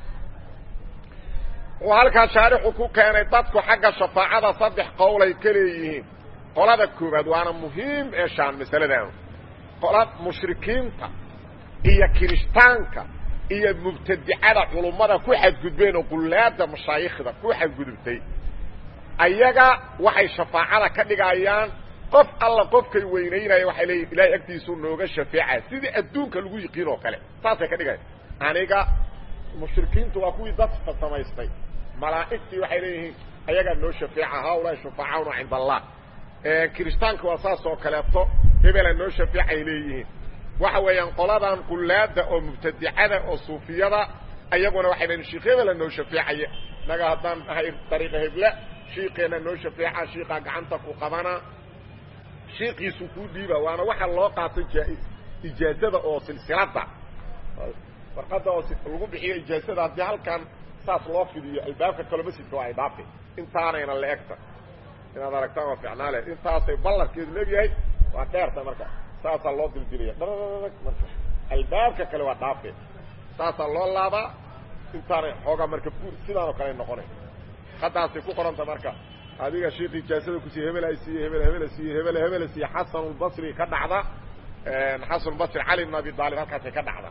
uu halkaa shaarixu ku keenay dadku xagga shafaacada saddex qowlay ka leeyihiin qolada koowaad waana muhiim eeshaan masaladan qola mushrikiinta iyo kirishtaanka iyo mubtadicada culummada ku xadgudbeen oo qullaada mashaayikhda ku xadgudubtay ayaga waxay shafaacada ka dhigayaan qof alla qofkay weynaynaya waxay leeyihin ilahay agtiisuu nooga shafeeca sidii adduunka lagu yiqiin oo kale saasay ka dhigaya aniga mushrikiintu waa kuwii dadka samaystay malaa'igtii waxay leeyihiin ayagaa noo shafeeca haulaai shufaacauna cinda allah kiristaanka waa saas oo kaleeto hebela noo shafeecay leeyihiin waxa weeyaan qoladan qullaada oo mubtadicada oo suufiyada ayaguna waxay leeyihin sheikh hebela noo shafeecaya naga haddaan ahay dariiqa hebla shiikeenna noo shafeeca shiikaa gacanta ku qabana shiikiisu kuu dhiiba waana waxa loo qaatay jaa-is ijaazada oo silsilada warqadda oo lagu bixiyo ijaazada haddii halkan saas loo fidiyo albaabka kalo masjidka waa ay dhaafi intaanayna la egta inaad aragtaan waa ficnaale intaasay ballarkeedu leegyahay waa dheerta marka saasaa loo dildilaya dhararag marka albaabka kale waa dhaafe saasaa loo laabaa intaanay xoogaa marka buur sidaan oo kale noqonay haddaasay ku qoranta marka adiga shiik ijaazada kusiiye hebel ay siiye hebel hebel siiye hebel hebel siiye xasanulbasri ka dhacda xasanulbasri cali bn abi aalib halkaasay ka dhacda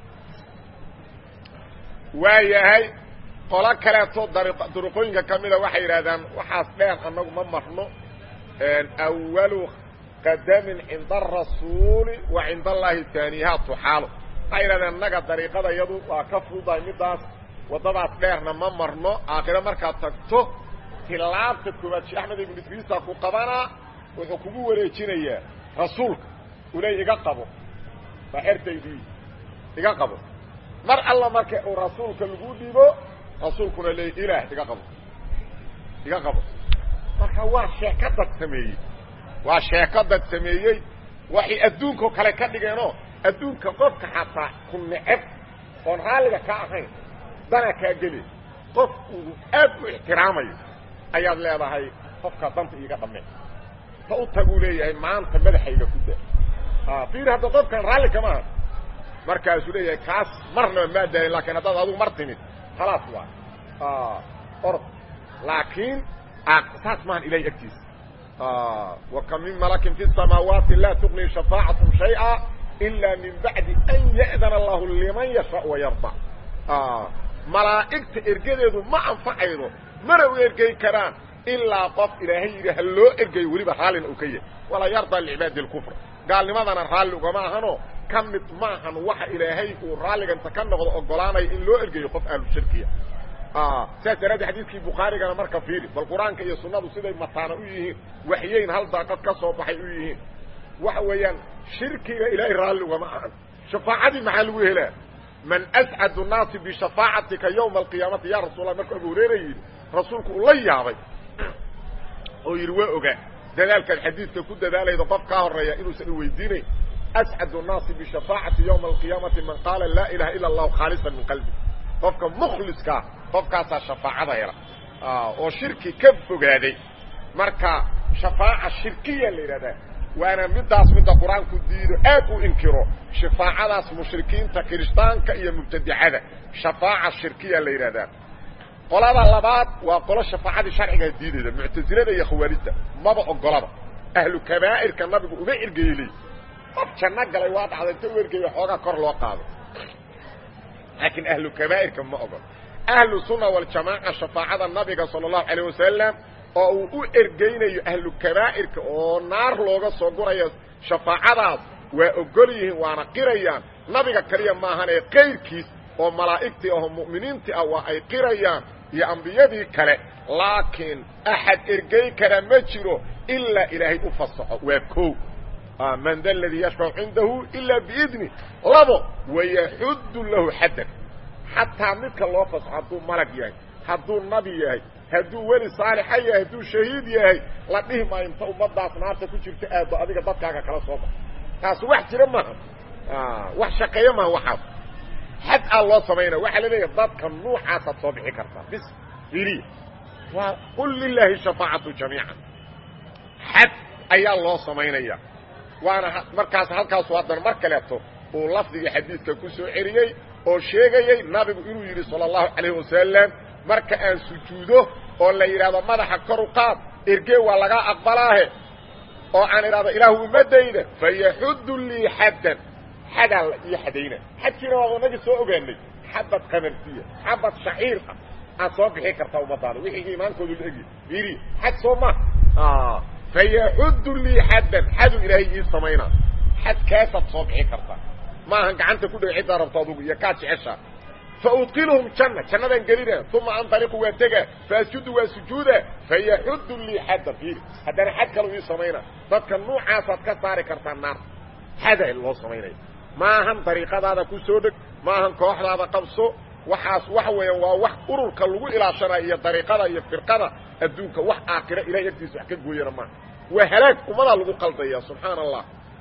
waa yahay qolo kaleeto duruqooyinka ka mida waxay yidhahdaan waxaas dheer annagu ma marno awalu qadamin cinda arasuuli wa cinda allahi taaniyaha tuxaalo waxay yidhahdeen annaga dariiqada iyadu waa ka fududahay midaas waddadaas dheerna ma marno aakhiro markaad tagto tilaabta koowaad sheekh axmed ibnu idriisa ku qabanaa wuxuu kugu wareejinayaa rasuulka uley iga qabo waa xertaydii iga qabo mar alla marka uu rasuulka lagu dhibo rasuulkuna leey ilaah iga qabo iga qabo marka waa sheeko dad sameeyey waa sheeko dad sameeyey waxay adduunkao kale ka dhigeenoo adduunka qofka xataa ku neceb oon raalliga ka ahayn dana kaa geli qof uu aad u ixtiraamayo ayaad leedahay qofkaa danta iiga dhamme ta u taguu leeyahay maanta madaxayga ku da fiir hadda qofkan raalli kama aha markaasuu leeyahay kaas marnaba maa daahin lakin haddaad adugu mar timid khalaas waa orod laakiin saas maahan ilahay agtiisa وkم min mلك في السماaوaaت lا تغني شhفاaعaتهم شhayئا إلا min baعdi أn يأdن الlah لman يشhاء ويرضى malaa'igta ergadeedu ma anfacaydo mana u ergey karaan ilaa qof ilaahay yidhi ha loo ergeyo weliba raallina uu ka yahay walaa yarضى لعibaadi الكفr gaalnimadana raalli ugama ahano ka mid maahan waxa ilaahay uu raalliganta ka noqdo ogolaanayo in loo ergeyo qof ahlu shirkiya saas daraaddeed xadiidkii bukhaarigana marka fiiri bal qur-aanka iyo sunnadu siday mataana u yihiin waxyeyn hal daaqad ka soo baxay u yihiin waxa weeyaan shirkiga ilaahay raalli ugama ahan shafaacadii maxaa lagu helaa man ascadu nnaasi bishafaacatika yowma alqiyaamati ya rasuul allah markuu abu hureyra yidhi rasuulku uu la yaabay oo yidhi waa ogaa dadaalkaad xadiidka ku dadaalaydo qof kaa horeeya inuusan iweydiinayn ascadu nnaasi bishafaacati yowma alqiyaamati man qaala laa ilaha ila allahu khaalisan min qalbi qofka mukhliskaa qofkaasaa shafaacada hela oo shirki ka fogaaday marka shafaaca shirkiya la yidhahdaa waana midaas midda qur-aanku diido aad u inkiro shafaacadaas mushrikiinta kirishtaanka iyo mubtadicada shafaaca shirkiya la yidhahdaa qolada labaad waa qolo shafaacadii sharcigaa diidayda muctasilada iyo khawaarijta maba ogolaba ahlu kabaa'irka nabigu uma ergeyley qof janno galay waa dhacda inta u ergeeya xoogaa kor loo qaado laakiin ahlu kabaa'irka ma ogol ahlu sunna waljamaaca shafaacada nabiga sala allahu calayh wasalam oo uu u ergeynayo ahlu kabaa'irka oo naar looga soo gurayo shafaacadaas waa ogol yihiin waana qirayaan nabiga kaliya maahanee kayrkiis oo malaa'igtii aho mu'miniintii ah waa ay qirayaan iyo ambiyadii kale laakiin axad ergey kara ma jiro ilaa ilaahay u fasaxo waa koow man da ladii yashfacu cindahu ilaa biidni labo wayaxuddu lahu xaddan xataa midka loo fasaxo hadduu malag yahay hadduu nabi yahay hadduu weli saalixa yahay hadduu shahiid yahay la dhihi maayo inta ummadaas naarta ku jirta aado adiga dadkaaga kala soo bax taas wax jira maaha wax shaqeeyo maaha waxaas xad aa loo samaynaya waxaa la leeyahay dadka nuucaasaad soo bixi kartaa bis iliya waa qul lilaahi shafaacatu jamiica xad ayaa loo samaynaya waana markaas halkaasu haddana mar kaleeto uu lafdigii xadiidka ku soo celiyey oo sheegayey nabigu inuu yidhi sala allahu calayh wasalam marka aan sujuudo oo la yidhahdo madaxa kor u qaad ergee waa lagaa aqbalaahe oo aan idhahdo ilaahu ummadayda fayaxuddu lii xaddan xadaa la ii xadayna xadkiina waa inagii soo ogaanay xabad qamarsiya xabad shaciir ah aad soo bixi kartaa ummadaada wixii iimaankoodu la egi iri xad soo ma fayaxuddu lii xaddan xadu ilaahay ii samaynaa xadkaasaad soo bixi kartaa maahan gacanta ku dheg ciddaa rabto adugu iyo kaa jeceshaa faudkilhum janna jannadaan gelina uma antaliqu waa tega faasjudu waa sujuuda fayaxuddu lii xadda fiiri haddana xad kalu ii samaynaa dadka nuucaasaad ka saari kartaa naarta xada loo samaynaya maahan dariiqadaada ku soo dheg maahan kooxdaada qabso waxaas waxa weeyaan waa wax ururka lagu ilaashanayo iyo dariiqada iyo firqada adduunka wax aakhira ilahay agtiisa wax ka gooyana maaha waa halaag ummadaa lagu qaldaya subxaana allah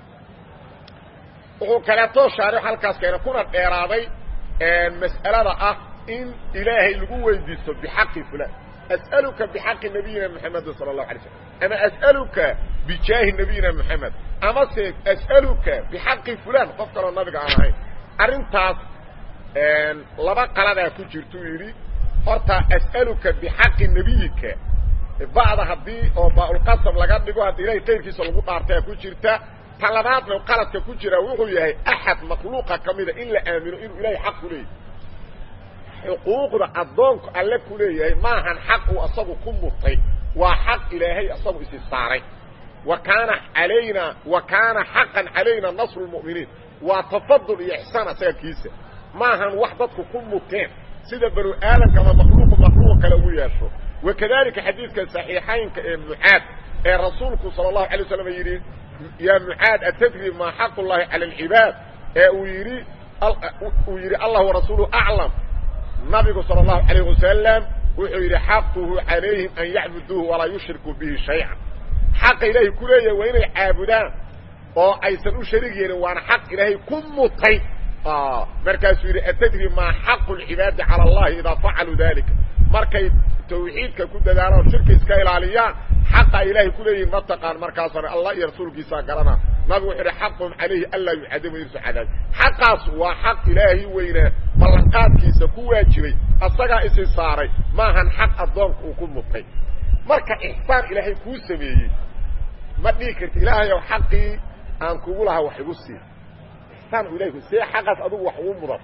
wuxuu kaleetoo shaarix halkaas keena kuna dheeraaday mas'alada ah in ilaahay lagu weydiisto bixaqi fulan as'aluka bixaqi nabiyina moxamedin sala allahu alay slam ama as'aluka bijaahi nabiyina moxamed amase as'aluka bixaqi fulan qof kaloo nabiga aan ahayn arrintaas laba qaladaa ku jirtuu yidhi horta as'aluka bixaqi nebiyika ba'da haddii oo baaulqasam laga dhigo haddii ilahay kayrkiisa lagu dhaartaa ku jirta ta labaadna qaladka ku jira wuxuu yahay axad makhluuqa ka mida in la aamino inuu ilaahay xaq ku leeyahy xuquuqda addoonku alle ku leeyahay maahan xaq uu asagu ku mutay waa xaq ilaahay asagu isi saaray wa kaana alaynaa wa kaana xaqan calayna nasru lmu'miniin waa tafadul iyo ixsaan asaga kiisa maahan wax dadku ku muteen sida banu aadamka ama makhluuqu makhluuq kale ugu yeesho wakadalika xadiidka saxiixaynka ee mucaad ee rasuulku sala allahu alay waslam yidhi yaa mucaad atadri maa xaqu llahi cala alcibaad ee uu yidhi uu yidhi allah warasuuluhu aclam nabigu sala allahu alayh wasalam wuxuu yidhi xaquhu calayhim an yacbuduuhu walaa yushrikuu bihi shaycan xaqa ilaahay ku leeyahay waa inay caabudaan oo aysan u shariig yeelin waana xaq ilaahay ku mutay markaasuu yidhi atadri maa xaqu lcibaadi cala allahi idaa facaluu dalika markay tawxiidka ku dadaalaan shirka iska ilaaliyaan xaqa ilaahay ku leeyihin ma taqaan markaasana allah iyo rasuulkiisaa garana nabigu wuxuu yidhi xaqum calayhi anlaa yucadamu irsu cadaab xaqaas waa xaq ilaahay weynaa ballanqaadkiisa ku waajibay asagaa isi saaray maahan xaq addoonka uu ku mutay marka ixsaan ilaahay kuu sameeyey ma dhihi karti ilaahayow xaqii aan kugu lahaa wax igu sii ixsaan ilahay ku see xaqaas adugu wax ugu mudan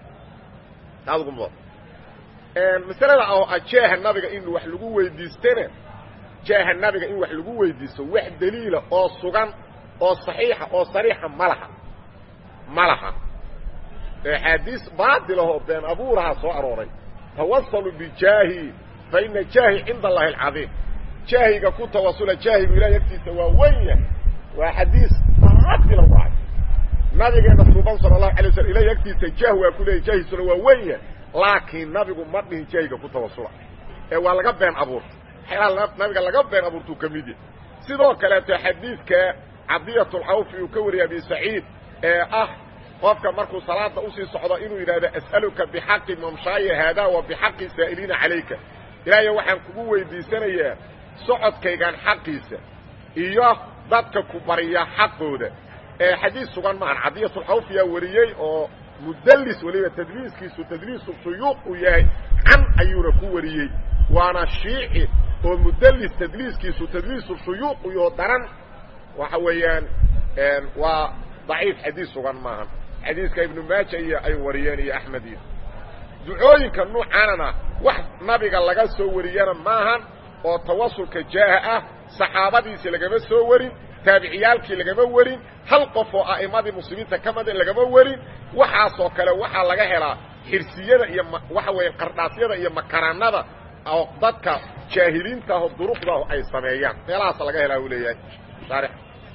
adugu mudan masalada oo ah jeeha nabiga in wax lagu weydiistana jeeha nabiga in wax lagu weydiisto wax daliila oo sugan oo saxiixa oo sariixa ma laha ma laha axaadiis baatil ahoo been abuuraha soo arooray tawasaluu bijaahi fa ina jaahi cinda allahi alcadiim jaahiga ku tawasula jaahigu ilahay agtiisa waa weyn yahay waa xadiis baatila waay nabigeena suuban sala allahu alay waslam ilahay agtiisa jaah waa ku leeyay jaahiisuna waa weyn yahay laakiin nabigu ma dhihin jaahiga ku tawasula ee waa laga been abuurta waxyaalaha nabiga laga been abuurtuu ka mid yahay sidoo kaleeto xadiidka cadiyat lcawfi uu ka wariyay abi saciid ee ah qofka markuu salaada usii socdo inuu yidhahdo as'aluka bixaqi mamshaaya haadaa wa bixaqi saa'iliina calayka ilaahayo waxaan kugu weydiisanayaa socodkaygan xaqiisa iyo dadka ku bariya xaqooda ee xadiis sugan maahan cadiyatulxawf yaa wariyey oo mudallis weliba tadliiskiisu tadliisu suyuuq uu yahay can ayuuna ku wariyey waana shiici oo mudallis tadliiskiisu tadliisu shuyuuq iyo daran waxa weeyaan waa daciif xadiis sugan maahan xadiiska ibnu maaja iyo ay wariyeen iyo axmed iyo ducooyinka nuucaanana wax nabiga laga soo wariyana maahan oo tawasulka jaaha ah saxaabadiisii lagama soo warin taabiciyaalkii lagama warin hal qof oo a'immadii muslimiinta ka mida lagama warin waxaasoo kale waxaa laga helaa xirsiyada iyo waxa weeye qardhaasyada iyo makaraanada oo dadka jaahiliinta aho duruqdaahu ay sameeyaan meelahaasa laga helaa uu leeyahay shaarix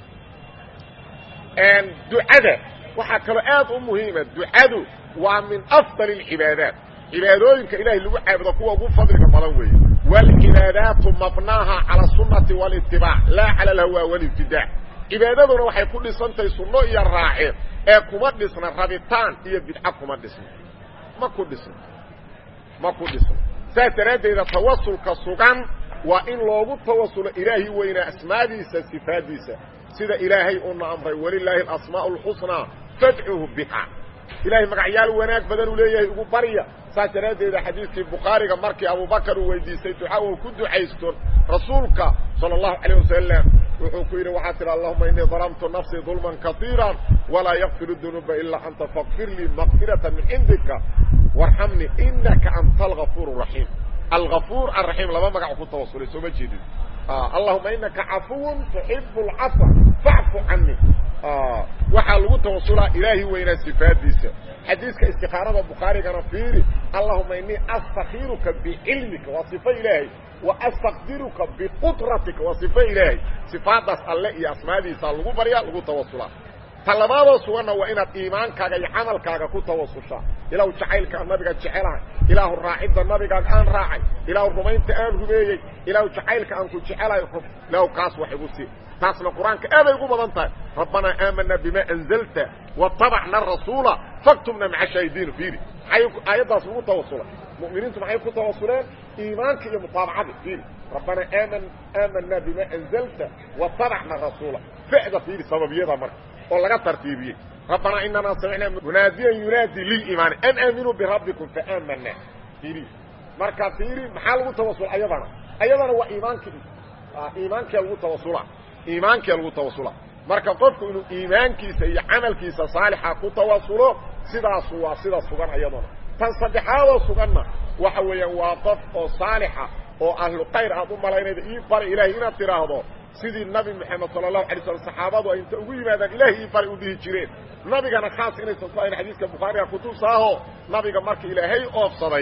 ducada waxaa kaloo aad u muhiima ducadu waa min afdal اlcibaadaat cibaadooyinka ilahay lagu caabudo kuwa ugu fadliga badan weeye wاlcibaadaatu mabnaaha calى الsunati wاlاtibaac laa calى اlhawaa wاlاbtidaac cibaadaduna waxay ku dhisantahay sunno iyo raaceen ee kuma dhisna rabitaan iyo bidca kuma dhisna ma ku dhisna ma ku dhisna saas daraaddeeda tawasulka sugan waa in loogu tawasulo ilaahi weynaa asmaadiisa sifaadiisa sida ilaahay uuna amray walilaahi alasmaaء اlxusnaa fadcuhu biha ilahay magacyaal wanaag badan uu leeyahay ugu barya saas daraaddeeda xadiidkii bukhaariga markii abubakar uu weydiistay duca uu ku ducaysto rasuulka salى الlahu عalيه wasalam wuxuu ku yidhi waxaa tihi allahuma inii dalamtu nafsii dulman kaiira walaa yakfir dunuuba ilaa anta fakfir lii makfirata min cindika warxamnii inaka anta algafuur الraxiim algafuur alraxiim laba magac ku tawasulay soo ma jeedin allahuma inaka cafuw tuxibu اlcafa facfu cani waxaa lagu tawasulaa ilaahi weynaa sifaadiisa xadiiska istikaarada bukhaarigana fiiri allahuma inii astakiruka bicilmika waa صifo ilaahay wa astaqdiruka biqudratika waa صifo ilaahay sifaadaas alle iyo asmaadiisa lagu baryaa lagu tawasulaa ta labaadoo suganna waa inaad iimaankaaga iyo camalkaaga ku tawasushaa ilaahu jacaylka aan nabiga jecelahay ilaahu raacidda nabigaaga aan raacay ilaahu rumaynta aan rumeeyey ilaahu jacaylka aan ku jecelahay ilaahu kaas wax igu sii taasna qur-aanka aaday ugu badan tahay rabbanaa aamanaa bima anzalta watabacna arasuula faktubna maca shaahidiin fiiri maxay aayaddaas lagu tawasulay mu'miniintu maxay ku tawasuleen iimaanka iyo mutaabacadii fiiri rabbanaa aaman aamanaa bima anzalta watabacna rasuula ficda fiiri sababiyada marka oo laga tartiibiyey rabbanaa inanaa samicnaa munaadiyan yunaadi liliimaani an aaminuu birabbikum faaamanaa fiiri marka fiiri maxaa lagu tawasula ayadana ayadana waa iimaankii iimaankia lagu tawasula iimaankia lagu tawasula marka qofku inuu iimaankiisa iyo camalkiisa saalixa ku tawasulo sidaasu waa sida sugan ayaduna tan saddexaadoo suganna waxa weeyaan waa qof oo saalixa oo ahlu khayr aad u malaynayda ii bari ilaahay inaad tidhaahdo sidii nabi moxamed sala allahu alay slam saxaabadu ay inta ugu yimaadaan ilaahay ii bari u dhihi jireen nabigana khaas inaysan ku ahayn xadiiska bukhaariga kutusaaho nabiga marka ilaahay oofsaday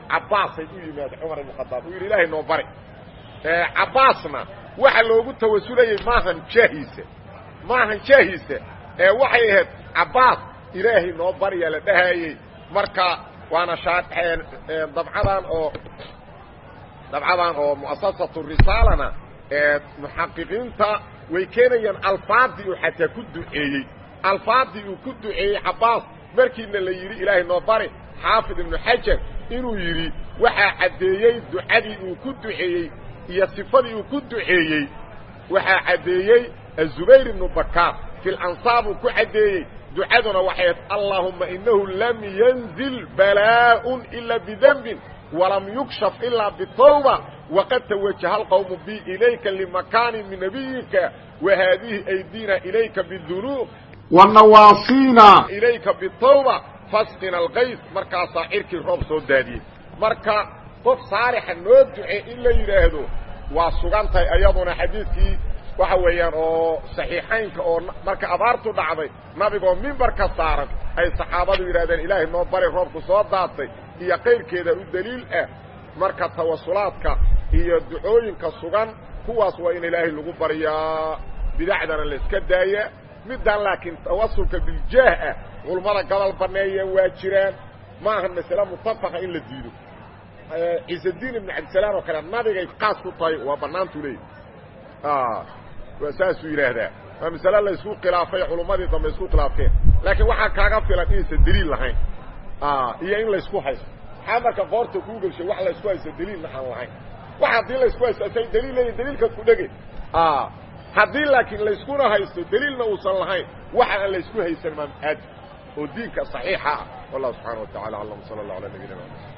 cabbaasay u yimaada cumar ibnu khadaab uu yidhi ilaahay noo bari cabbaasna waxa loogu tawasulayey maahan jaahiisa maahan jaahiisa ee waxay ahayd cabbaas ilaahay noo baryaa la dhahayey marka waana dabcadan oo dabcadan oo mu'asasatu risaalana ee muxaqiqiinta way keenayaan alfaadii uu xataa ku duceeyey alfaadii uu ku duceeyey cabbaas markiina la yidhi ilaahay noo bari xaafid ibnu xajar inuu yidhi waxaa caddeeyey ducadii uu ku duceeyey iyo sifadii uu ku duceeyey waxaa caddeeyey azubayr ibnu bakaar fi lansaab uu ku caddeeyey ducaduna waxay ahayd allaahumma inahu lam yanzil balaa'un ila bidenbin walam yukshaf ilaa bitawba waqad tawajaha alqawmu bi ilayka limakaanin min nabiyika wa haadihi aydina ilayka bidunuub wanawaasiina ilayka bitawba fasqina alkays markaasaa cirkii roob soo daadiyey marka qof saalixa noo ducee in la yidhaahdo waa sugan tahay ayaduna xadiidkii waxa weeyaan oo saxiixaynka oo marka abaartu dhacday nabigoo mimbarka saaran ay saxaabadu yidhahdeen ilaahay noo bari roobku soo daatay iyo qayrkeeda u daliil ah marka tawasulaadka iyo ducooyinka sugan kuwaas waa in ilaahay lagu baryaa bidacdana la iska daaya middan laakiin tawasulka biljaah ah culummada gobol banneeyeen waa jiraan ma ahan masale mutafaqa in la diido ciisadiin ibnu cabdisalaam oo kale nabigay qaas ku tahay waa bannaantu leeyahy waa saasuu yidhaahdaa waa masale la isku khilaafay culummadii dambe isku khilaafteen laakiin waxaa kaaga filan inaysan deliil lahayn iyo in laysku haysto maxaa marka qoorta kuu gelshay wax laysku haysto deliilna aan lahayn wax haddii laysku haysto say deliil leeyihin deliilka ku dhege haddii laakiin layskuna haysto deliilna uusan lahayn waxa aan laysku haysan maam aadi oo diinka صaxiixa ah wallahu subxaana wa tacala aclam sala allah ala nabiyina mxamed